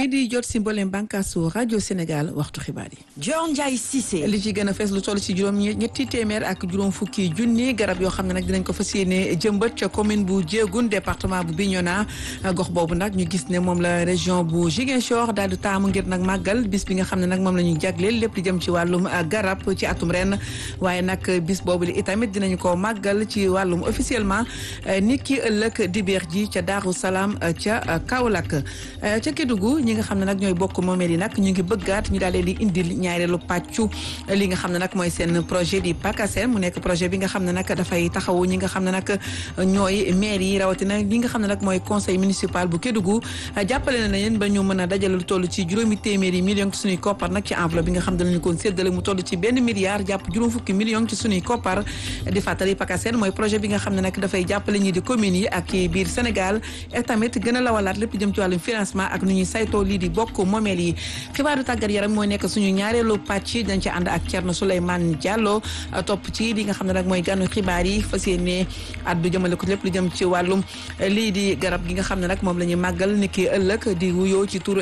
mi di jot si mboolem bànkaasu rajo Sénégal waxtu xibaar yi. Dior Ndiaye Cissé. li ci gën a fees lu toll ci juróom ñetti téeméer ak juróom fukki junni garab yoo xam ne nag dinañ ko fas yéene jëmbat ca commune bu Diégoune département bu Bignona gox boobu nag ñu gis ne moom la région bu Ziguinchor daal di taamu ngir nag màggal bis bi nga xam ne nag moom la ñu jagleel lépp di jëm ci wàllum garab ci atum ren waaye nag bis boobu li itamit dinañu ko màggal ci wàllum officiellement ni ki ëllëg dibéer ji ca Daaru Salaam ca Kaolack ca Kédougou ñi nga xam ne nag ñooy bokk moomeel yi nag ñu ngi bëggaat ñu daal leen di indil ñaareelu pàccu li nga xam ne nag mooy seen projet di PACASEN mu nekk projet bi nga xam ne nag dafay taxawu ñi nga xam ne nag ñooy maire yi rawatina li nga xam ne nag mooy conseil municipal bu Kédougou jàppale na leen ba ñu mën a dajale lu toll ci juróomi téeméeri millions ci suñuy koppar nag ci enveloppe bi nga xam ne danañu ko séddale mu toll ci benn milliard jàpp juróom fukki millions ci suñuy koppar di fàttali PACASEN mooy projet bi nga xam ne nag dafay jàppale ñi di communes yi ak biir Sénégal et tamit gën a lawalaat lépp jëm ci wàllum financement ak nu ñuy saytoo lii di bokk moomeel yi xibaaru tàggat yaram mooy nekk suñu ñaareelu pàcc dañ ci ànd ak Thierno Souleymane Diallo topp ci li nga xam ne nag mooy gànnu xibaar yi fas yéene addu jëmale ko lépp lu jëm ci wàllum lii di garab gi nga xam ne nag moom la ñuy màggal ni ki ëllëg di wuyoo ci turu